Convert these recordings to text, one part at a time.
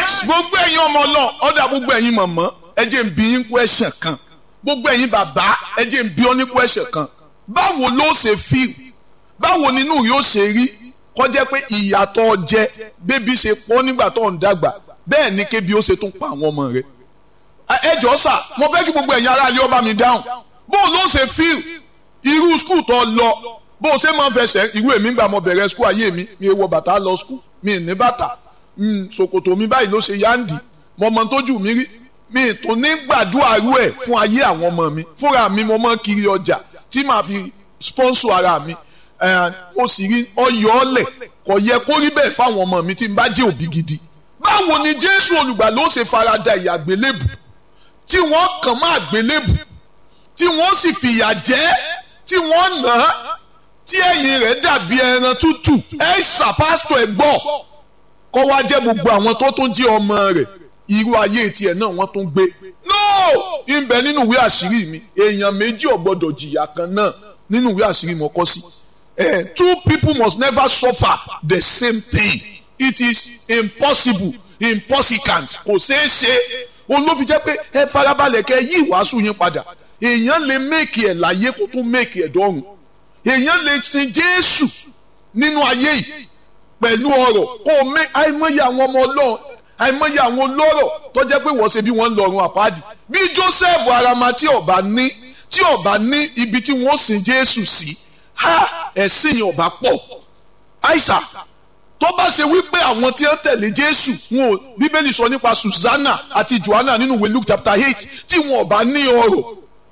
nice gbogbo ẹ̀yin ọmọ ọlọ́run ọ̀dà gbogbo ẹ̀yin mọ̀mọ́ ẹ jẹ́ n bi yín question kan gbogbo ẹ̀yin bàbá ẹ jẹ́ n bi ọ́ ní question kan báwo ló ṣe feel báwo nínú yóò ṣe rí kọjá pé ìyàtọ̀ jẹ bébí ṣe pọ̀ nígbà tó ń dàgbà bẹ́ẹ̀ ni kébi ó ṣe tún pa àwọn ọmọ rẹ̀ ẹ jọ sà mo fẹ́ kí gbogbo ẹ̀yin aráàlú ọba mi dáhùn bó ló ṣe feel irú skul tó lọ bó ṣe máa fẹsẹ̀ irú èmi gbà mo bẹ̀rẹ̀ skul ayé mi mi wọ bàtà lọ skul mi ní bàtà ṣòkòtò mi báyìí ló ṣe yáǹdì mo mọ tójú mi rí mi tó ní gbàdúrà rú ẹ̀ fún ayé àwọn ọmọ mi fúnra mi mo mọ kiri ọjà tí màá fi sponsor ara mi mo sì rí ọyọ ọlẹ kò yẹ kó rí bẹ́ẹ̀ fáwọn ọmọ mi tí n bá jẹ́ òbí gidi báwo ni jésù olùgbà ló ṣe farada ìyà àgbélébù tí wọ́n kàn má àgbélébù tí wọ́n sì fìyà jẹ tí wọ́n nà á tí ẹ̀yìn rẹ̀ dàbí ẹran tútù ẹ ṣàpásítọ̀ ẹ̀ gbọ́ kọ́ wá jẹ́ gbogbo àwọn tó tún jẹ́ ọmọ rẹ̀ irú ayé tiẹ̀ náà wọ́n tún gbé no ìbẹ̀ nínú ìwé àṣírí mi èèyàn méjì ò gbọ́dọ̀ jìyà kan náà nínú ìwé àṣírí mo kọ sí eh, two people must never suffer the same thing it is impossible impossible kò ṣeé ṣe òun ló fi jẹ́ pé ẹ farabalẹ̀ kẹ́ yí ìwàásù yín padà èèyàn lè méèkì ẹ̀ láyé kó tún méèkì ẹ̀ dọ́run èèyàn lè sin Jésù nínú ayé yìí pẹ̀lú ọ̀rọ̀ kó o mé àìmọye àwọn ọmọ Ọlọ́run àìmọye àwọn olóró tó jẹ́ pé wọ́n ṣe bí wọ́n ń lọ́run àpáàdì bí Joseph arama tí ọba ní tí ọba ní ibi tí wọ́n sin Jésù sí ha ẹ̀sìn yẹn ọba pọ̀ àìsà tó bá ṣe wípé àwọn tí wọ́n tẹ̀lé Jésù wọn ò Bíbélì sọ nípa Susanna àti Joanna nínú ìwé Luke chapter eight tí wọn ọba ní ọrọ̀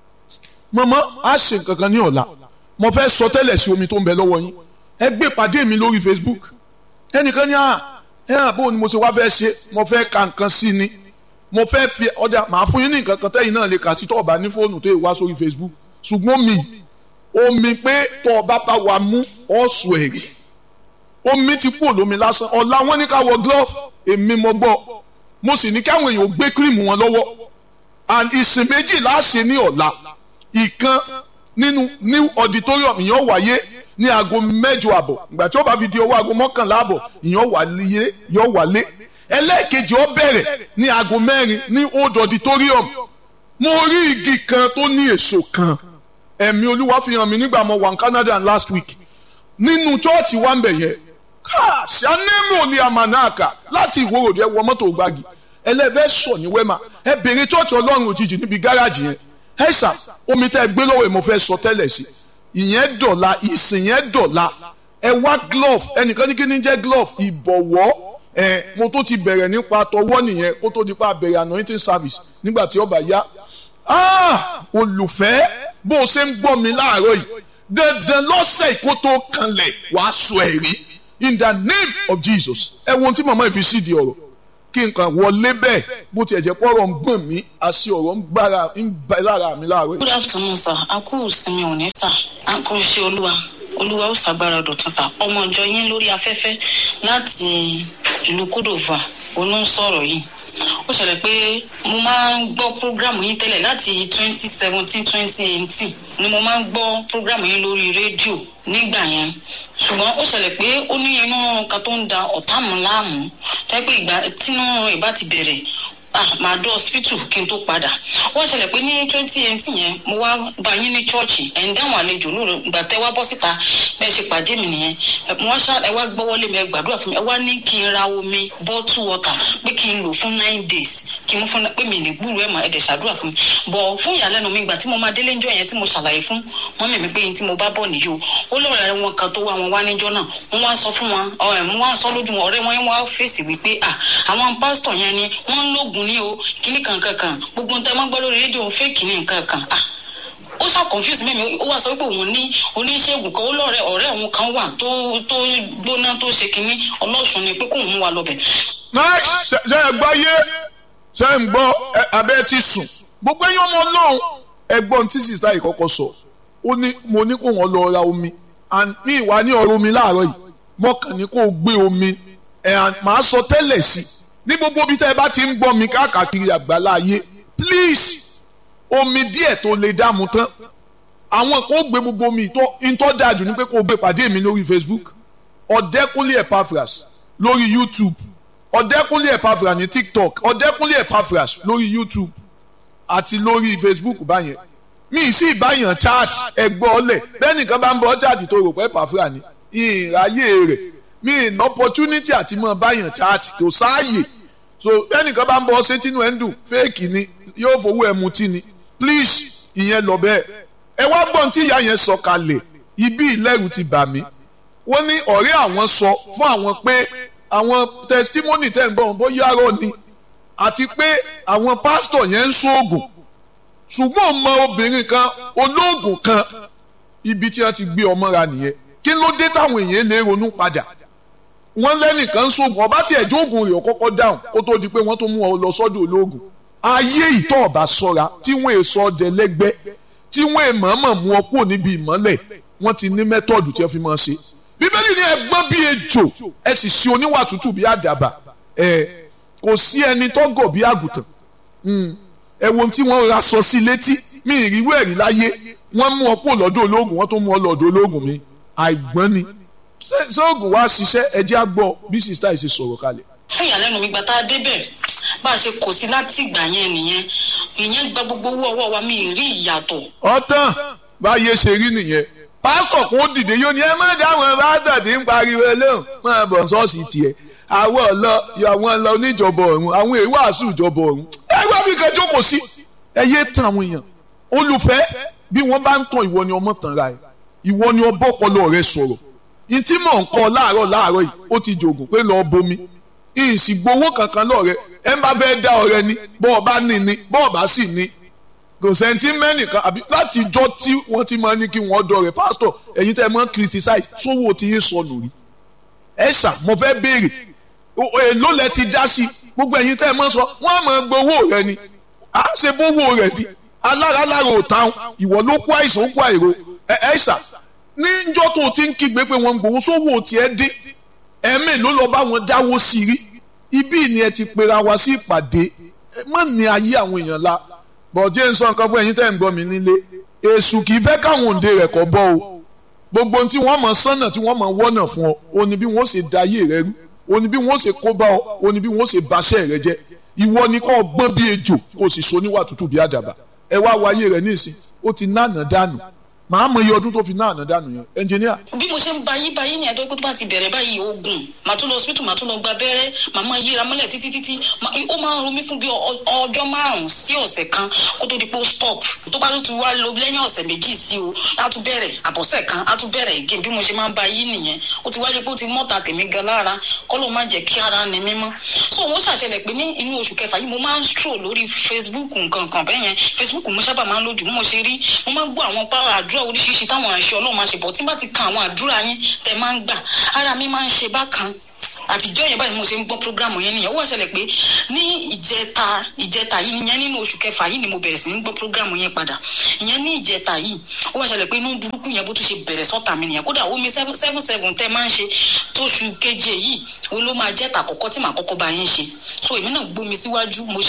mọ̀mọ́ á ṣe nǹkan kan ní ọ̀la mo fẹ́ sọ tẹ́lẹ̀ sí omi tó ń bẹ lọ́wọ́ yín ẹ gbé pàdé mi lórí Facebook ẹnìkan ní à ẹ hàn bó ni mo ṣe wá fẹ́ ṣe mo fẹ́ ka nǹkan sí ni mo fẹ́ fi ọjà màá fún yín ní nǹkan kan tẹ́yìn náà lè kà sí tó ọba ní fóònù tó yẹ wá sórí Facebook ṣùgbọ́n mi omi pé tó ọba bá wa mú ọ̀sùn ẹ̀rí omi ti kú olómi lásán ọ̀la wọn ní ká wọ glove èmi mo gbọ́ mo sì ní káwọn èèyàn gbé kírìmù wọn lọ́wọ́ and ìsìn méjì láṣẹ ní ọ̀la ìkan nínú new auditorium ìyẹn wáyé ní aago mẹ́jọ àbọ̀ ìgbà tí ó bá fi di ọwọ́ aago mọ́kànlá àbọ̀ ìyẹn wálé yọ wálé ẹlẹ́ẹ̀kejì ó bẹ̀rẹ̀ ní aago mẹ́rin ní old auditorium mo rí igi kan tó ní èso kan ẹ̀mí olúwa fi hàn mí nígbà mo wà ní Canada last week nínú chọ́ọ̀chì wa ń bẹ̀ yẹn ṣànímù ní amanaka láti ìwòròdì ẹ wọ mọ́tò gbági ẹlẹ́fẹ́ sọ ní wẹ́mà ẹ bèrè chọ́ọ̀chì ọlọ́run òjijì níbi gáràjì yẹn ẹ ṣà omi tẹ́ ẹ gbé lọ́wọ́ ẹ mo fẹ́ sọ tẹ́lẹ̀ sí ìyẹn dọ̀la ìsìn yẹn dọ̀la ẹ wá glove ẹnìkan ní kí ni jẹ́ glove ìbọ̀wọ́ ẹ mo tó ti bẹ̀rẹ̀ nípa tọwọ́ nìyẹn kó tó di pa bẹ̀rẹ̀ anointing service nígbà tí ó bá yá ah olùfẹ́ bó o ṣe ń gbọ́ mi láàárọ̀ yìí dandan lọ́sẹ̀ kó tó kanlẹ̀ wàá sọ ẹ̀rí in the name of Jesus ẹ wo ohun tí màmá ìfi sídìí ọ̀rọ̀ kí nǹkan wọlé bẹ́ẹ̀ bó tiẹ̀ jẹ́ pọ́rọ̀ ń gbọ̀n mí àṣì ọ̀rọ̀ ń gbára ń bẹ lára mi láàárọ̀ yìí. good afternoon sir a kú ìsinmi òní sà a kú iṣẹ́ olúwa olúwa ó ṣàgbára dọ̀tun sà ọmọ ìjọ yín lórí afẹ́fẹ́ láti ìlú kódòvà olóńsọ̀rọ̀ yìí ó ṣẹlẹ̀ pé mo máa ń gbọ́ prógrámù yín tẹ́lẹ̀ láti twenty seventeen twenty eighteen ni mo máa ń gbọ́ prógrámù yín lórí rédíò nígbà yẹn ṣùgbọ́n ó ṣẹlẹ̀ pé ó ní inú kan tó ń da ọ̀tá mu láàmú tẹ́pẹ́ ìgbà tínú ìbá ti bẹ̀rẹ̀ ah màá dọ́ hospital kí n tó padà wọ́n ṣẹlẹ̀ pé ní twenty eighteen yẹn mo wá bá yín ní chọ́ọ̀chì ẹ̀ ń dáhùn àlejò lóru ìgbà tẹ́ wá bọ́ síta bẹ́ẹ̀ ṣe pàdé mi nìyẹn wọ́n ṣá ẹ wá gbọ́wọ́lé mi ẹ gbàdúrà fún mi ẹ wá ní kí n ra omi bottle water pé kí n lò fún nine days kí n mú fún pé mi ní gbúrú ẹ̀ mà ẹ̀ dẹ̀ ṣàdúrà fún mi bọ̀ fún ìyàlẹ́nu mi ìgbà tí mo máa délé ńjọ́ yẹn tí mo ṣàlàyé fún wọn mẹ̀mí pé yín tí mo bá bọ̀ nìyí o ó lọ́ọ̀rẹ́ wọn kan tó wá wọn wá níjọ́ náà wọ́n wá sọ fún wọn ọ̀rẹ́ wọn wá sọ lójú wọn ọ̀rẹ́ wọn wá fèsì wípé à àwọn pásítọ̀ yẹn ni wọ́n ń lóògùn ní o kíní kankan kan gbogbo nǹkan máa ń gbọ́ lórí rédíò fẹ́ẹ̀kì ní nǹkan kan ah ó ṣá confuse mẹ́mi ó wá sọ pé òun ní oníṣègùn kan ó lọ́rẹ̀ ọ̀rẹ́ òun kan wà tó tó gbóná tó ṣe kínní ọlọ́sùn ni pé kóun mú wa lọ́bẹ̀. ṣe ẹ gbọ́ yé ṣe ń gbọ́ abẹ́ ti sùn gbogbo ẹ̀yin ọmọ ọlọ́run ẹgbọ́n tí sista yìí kọ́kọ́ sọ ó ní mo ní kó wọn lọ ra omi and mi ìwà ní ọ̀rọ̀ omi láàárọ̀ yìí mọ́kàn ní kó gbé omi ẹ̀ máa sọ tẹ́lẹ̀ sí ní gbogbo bí tẹ́ ẹ bá ti ń gbọ́ mi káàkiri àgbàlá ayé please omi díẹ̀ tó lè dààmú tán àwọn kò gbé gbogbo omi ìtọ́ dájú ní pé kò gbé pàdé mi lórí Facebook ọ̀dẹ́kúnlé Epaphras lórí YouTube ọ̀dẹ́kúnlé Epaphras ní tiktok ọ̀dẹ́kúnlé Epaphras lórí youtube àti lórí facebook báyẹn mi sì báyàn chat ẹgbọ́ ọlẹ̀ bẹ́ẹ̀ nìkan bá ń bọ́ chat tó rò pé Epaphras ni ìráyè rẹ̀ mi ní opportunity àti mọ̀ báyàn chat tó sáàyè so bẹ́ẹ̀ nìkan bá ń bọ́ ṣé tínú ẹ̀ ń dùn fake ni yóò fowó ẹ̀ mutí ni please ìyẹn lọ bẹ́ẹ̀ ẹ wá gbọ́n tí ìyá yẹn sọ kalẹ̀ ibi ìlẹ́rù ti bà mí wọ́n ní ọ̀rẹ́ àwọn sọ fún àwọn pé àwọn testimony tẹ̀ ń gbọ́ bóyá rọ ni àti pé àwọn pásítọ̀ yẹn ń ṣoògùn ṣùgbọ́n mọ obìnrin kan olóògùn kan ibi tí wọ́n ti gbé ọmọ ra nìyẹn kí ló dé táwọn èèyàn lè ronú padà wọ́n lẹ́nìkan ń ṣoògùn ọba tí ẹ̀jọ́ ògùn rẹ̀ kọ́kọ́ dáhùn kó tó di pé wọ́n tó mú ọ lọ sọ́dọ̀ olóògùn ayé ìtọ́ ọ̀bà sọ́ra tí wọ́n èso ọdẹ lẹ́gbẹ́ tí wọ́n èmọ̀ọ́mọ̀ mú ọ kúrò níbi ìmọ́lẹ̀ wọ́n ti ní mẹ́tọ́ọ̀dù tí wọ́n fi máa ṣe bíbélì ní ẹgbọ́n bíi ejò ẹ sì ṣe oníwà tútù bíi àdàbà ẹ kò sí ẹni tó gọ̀ bíi àgùntàn ẹ wo tí wọ́n ra sọ sí létí mi ìrírú ẹ̀rí láyé wọ́n mú ọ kúrò lọ́dọ̀ ológun wọ́n tó mú ọ lọ́dọ̀ ológun mi àìgbọ́n ni sóògùn wá ṣiṣẹ́ ẹjẹ́ àgbọ̀ bí sista yìí ṣe sọ̀rọ̀ kalẹ̀. fún ìyàlẹ́nu mi gba tá a débẹ̀ bá a ṣe kò sí láti ìgbà yẹn nìyẹn ìyẹn gba gbogbo owó ọwọ́ wa mi ì rí ìyàtọ̀. ọ̀tàn báyé ṣe rí nìyẹn pásítọ̀ kún dìde yóò ní ẹ má dáwọn pásítọ̀ tí ń pariwo lóhùn máa bọ̀ ṣọ́ọ̀ṣì tiẹ̀ àwọn ọ̀lọ́ àwọn ọ̀lọ́ oníjọba ọ̀run àwọn èèwọ̀ àṣù ìjọba ọ̀run ẹgbẹ́ mi kan jókòó sí ẹ yé tan àwọn èèyàn olùfẹ́ bí wọ́n bá ń tàn ìwọ ni ọmọ tàn ra ẹ̀ ìwọ ni ọbọ̀ ọpọlọ rẹ sọ̀rọ̀ ìtí mọ̀ ń kọ́ láàárọ̀ láàárọ̀ yìí ó ti jògùn pé lọ́ọ́ bomi ìsì gbowó kankan lọ́ọ̀rẹ́ ẹ bá fẹ́ dá ọ̀rẹ́ ni bọ́ọ̀ bá ní ni bọ́ọ̀ bá sì ní kò sẹ́ńtì mẹ́nìkan àbí láti jọ tí wọ́n ti máa ní kí wọ́n dọ̀rẹ́ pásítọ̀ ẹ̀yin tẹ́ ẹ máa ń criticize sówó tí yín sọnù rí ẹ ṣà mo fẹ́ béèrè èló lẹ ti dá sí gbogbo ẹ̀yin tẹ́ ẹ máa sọ wọ́n á máa gbowó rẹ ni à ń ṣe bówó rẹ ni alára lára ò táwọn ìwọ ló kó àìsàn ó kó àìro ẹ ẹ ṣà níjọ́ tó ti ń kígbe pé wọ́n ń gbowó sówó tiẹ̀ dín ẹ̀mí ló lọ bá wọn dáwó sí rí ibí ni ẹ ti pera wa sí ìpàdé mọ́ ní ayé àwọn èèyàn la bọ̀dé ń sọ nǹkan fún ẹ̀yin tẹ́ ń gbọ́ mi nílé èṣù kì í fẹ́ káwọn òǹde rẹ̀ kọ́ bọ́ o gbogbo ohun tí wọ́n mọ̀ sánà tí wọ́n mọ̀ wọ́nà fún ọ o ní bí wọ́n ṣe da ayé rẹ rú o ní bí wọ́n ṣe kó bá ọ o ní bí wọ́n ṣe baṣẹ́ rẹ jẹ́ ìwọ ni kò gbọ́n bí ejò kò sì so níwà tútù bí àdàbà ẹ wá wo ayé rẹ nísìn ó ti náànà dànù màá mọ iye ọdún tó fi náànà dànù yẹn ẹnjìníà. bí mo ṣe ń ba yí ba yí ní ẹjọ́ pé tó bá ti bẹ̀rẹ̀ báyìí oògùn màá tún lọ hospital màá tún lọ gba abẹ́rẹ́ màá máa yíra mọ́lẹ̀ títí títí ó máa ń ro mí fún bí ọjọ́ márùn-ún sí ọ̀sẹ̀ kan kó tó di pé ó stop tó bá tún wá lọ lẹ́yìn ọ̀sẹ̀ méjì sí o á tún bẹ̀rẹ̀ àbọ̀sẹ̀ kan á tún bẹ̀rẹ̀ again bí mo ṣe máa ń ba yí nìyẹn ó ti wáyé pé ó ti mọ́ta tèmi gan lára kọ́ ló má jẹ́ kí ara ni mímọ́ so wọ́n ṣàṣẹlẹ̀ pé ní inú oṣù kẹfà yìí mo máa ń stroll lórí Facebook nǹkan kan bẹ́ẹ̀ yẹn Facebook mo sábà máa ń lójú mo ṣe rí mo máa ń gbọ́ àwọn pàrọ̀ àdúrà oríṣiríṣi táwọn àṣẹ ọlọ́run máa ṣe bọ̀ tí bá ti kan àwọn àdúrà yín tẹ máa ń gbà ara mi máa ń ṣe bákan àtijọ́ yẹn báyìí mo ṣe ń gbọ́ programu yẹn nìyẹn ó wá ṣẹlẹ̀ pé ní ìjẹta ìjẹta yìí ìyẹn nínú oṣù kẹfà yìí ni mo bẹ̀rẹ̀ sí ní gbọ́ programu yẹn padà ìyẹn ní ìjẹta yìí ó wá ṣẹlẹ̀ pé inú burúkú yẹn bó tún ṣe bẹ̀rẹ̀ sọ́tà mi nìyẹn kódà omi seven seven tẹ́ máa ń ṣe tóṣù keje yìí ó ló máa jẹ́ tàkọ́kọ́ tí màá kọ́kọ́ bá yín ṣe so èmi náà gbómi síwájú mo